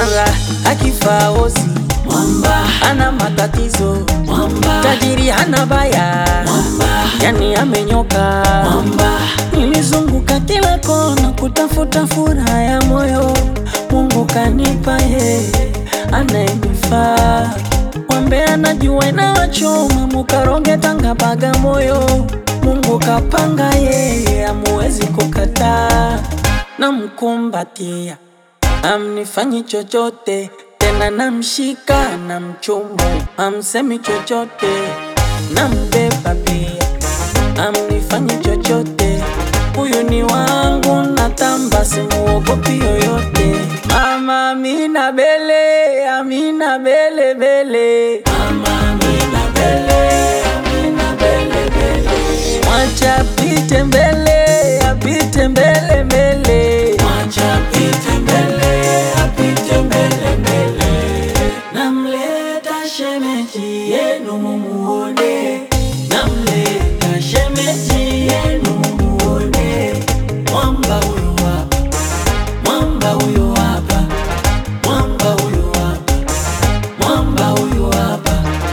mara akifa ozi mwamba, ana matatizo mwamba, tajiri hana baya mwamba, yani amenyoka mwamba, nilizunguka kila kona kutafuta furaha ya moyo mungu kanipa yeye anayenifaa wambe anajua inawachoma mukaronge tanga bagamoyo mungu kapanga yeye amuwezi kukataa namkumbatia amnifanyi chochote tena namshika na mchumu amsemi chochote nambeba pia amnifanyi chochote huyu ni wangu natamba simuogopi yoyote mama amina bele amina bele bele mama Amina Bele, Amina Bele Bele, mwacha apite mbele apite mbele mbele mwacha apite mbele, apite mbele mbele, namleta shemeji yenu mumuone, namleta shemeji yenu mumuone, mwamba huyu hapa, mwamba huyu hapa, mwamba huyu hapa, mwamba huyu hapa,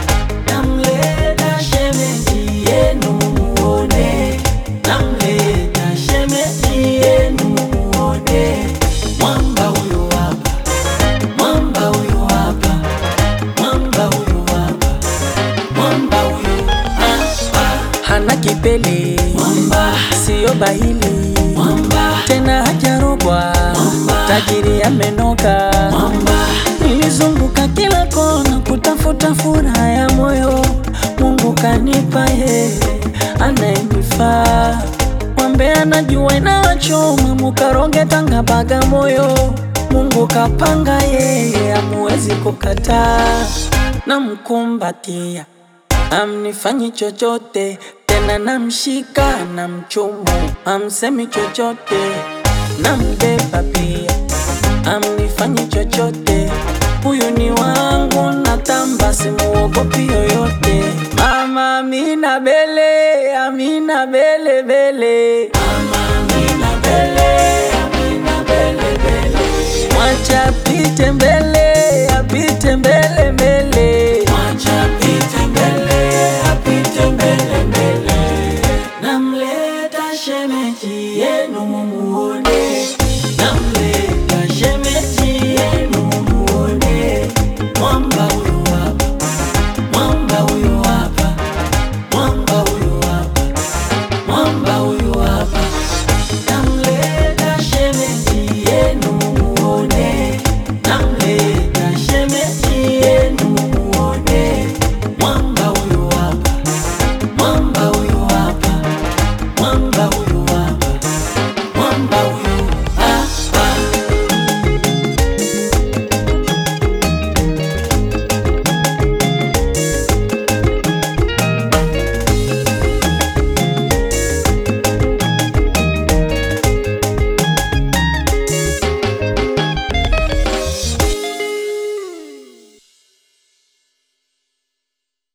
namleta shemeji yenu mumuone, namleta shemeji yenu mumuone, mwamba huyu hapa, mwamba huyu hapa, mwamba huyu hapa, mwamba huyu hapa, hana kipele mwamba, siyo bahili mwamba, tena hajarogwa Mwamba. tajiri amenoka mwamba, nilizunguka kila kona kutafuta furaha ya moyo mungu kanipa yeye anayenifaa wambe anajua inawachoma mukaronge tanga bagamoyo mungu kapanga yeye amuwezi kukataa namkumbatia amnifanyi chochote tena namshika na mchumu amsemi chochote nambeba pia amnifanyi chochote huyu ni wangu natamba simuogopi yoyote mama amina bele amina bele bele mama Amina Bele, Amina Bele Bele, mwacha apite mbele